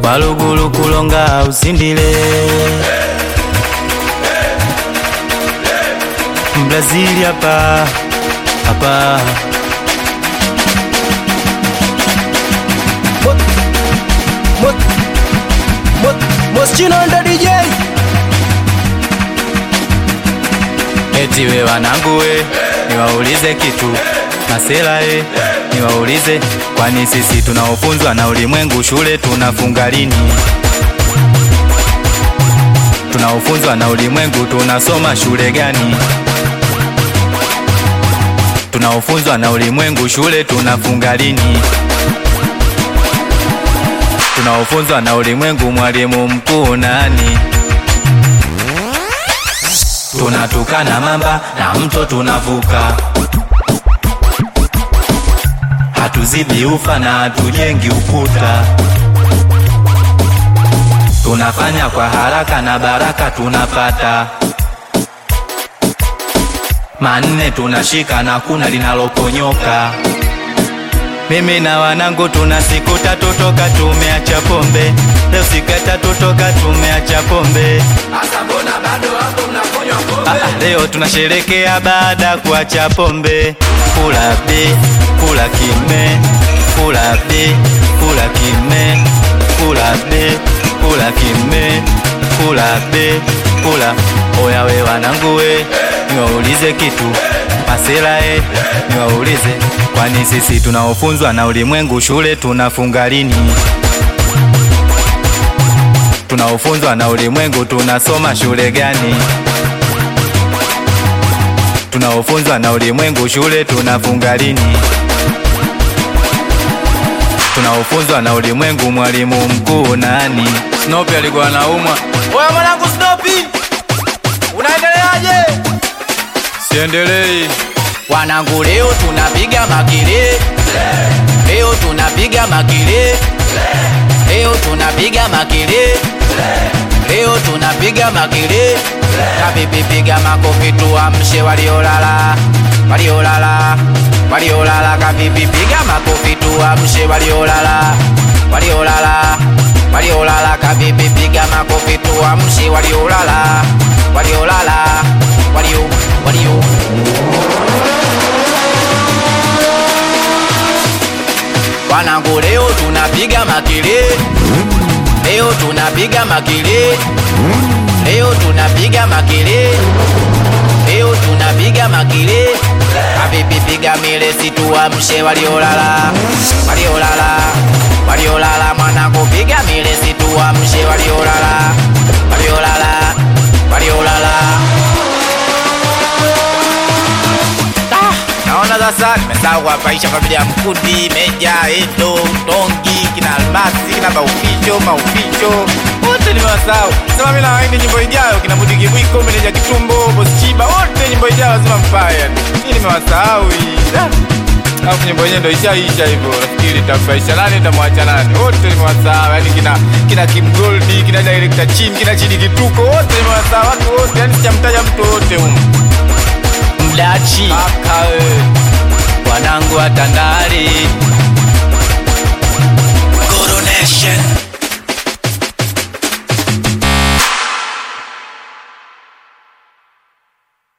walugulu kulonga usindile Brazili hapa hapa Moschino ndo DJ Eti we wanangu we, niwaulize kitu masela e, niwaulize kwani sisi tunaofunzwa na ulimwengu shule tunafunga lini? Tunaofunzwa na ulimwengu tunasoma shule gani? Tunaofunzwa na ulimwengu shule tunafunga lini? Tunaofunzwa na ulimwengu mwalimu mkuu nani? tunatukana mamba na mto tunavuka, hatuzibi ufa na hatujengi ukuta, tunafanya kwa haraka na baraka tunapata, manne tunashika na kuna linaloponyoka. Mimi na wanangu tuna siku tatu toka tumeacha pombe, leo siku ya tatu toka tumeacha pombe. Ah, ah, leo tunasherekea baada ya kuacha pombe. Kula bi, kula kime, kula bi, kula kime, kula bi, kula kime, kula bi, kula. Oya we wanangu we, niwaulize kitu masela e, niwaulize kwani sisi tunaofunzwa na ulimwengu shule tunafunga lini? Tunaofunzwa na ulimwengu tunasoma shule gani? Tunaofunzwa na ulimwengu shule tunafunga lini? Tunaofunzwa na ulimwengu mwalimu mkuu nani? Snoopy alikuwa anaumwa. Oya mwanangu Snoopy Unaendeleaje? Siendelei. Wanangu leo tunapiga makele Leo tunapiga makele Leo tunapiga makele Leo tunapiga makele Kabibi piga makofi tuamshe waliolala Waliolala Waliolala kabibi piga makofi tuamshe waliolala Waliolala Waliolala kabibi piga makofi tuamshe waliolala Waliolala Walio Walio Wanangu leo tunapiga makele Leo tunapiga makele Leo tunapiga makele Leo tunapiga makele Habibi piga mile situamshe waliolala Waliolala Waliolala mwanangu piga mile situamshe waliolala Waliolala Waliolala Naona sasa nimesahau kuwapaisha familia ya Mkundi, Meja, Edo, Tongi, kina Almasi, kina Mauficho, Mauficho wote nimewasahau. Sema mimi nawaini nyimbo ijayo, kina Mudi Kibwiko, Meneja Kitumbo, Boss Chiba, wote nyimbo ijayo lazima mpaye. yani. Hii nimewasahau hii. Da. Alafu nyimbo yenyewe ndo ishaisha hivyo. Nafikiri itamfaisha nani itamwacha nani. Wote nimewasahau. Yaani kina kina Kim Goldi, kina Director Chin, kina Chidi Kituko, wote nimewasahau watu wote. Yaani sijamtaja mtu wote huko. Mdachi Kaka wewe. wanangu wa Tandale Coronation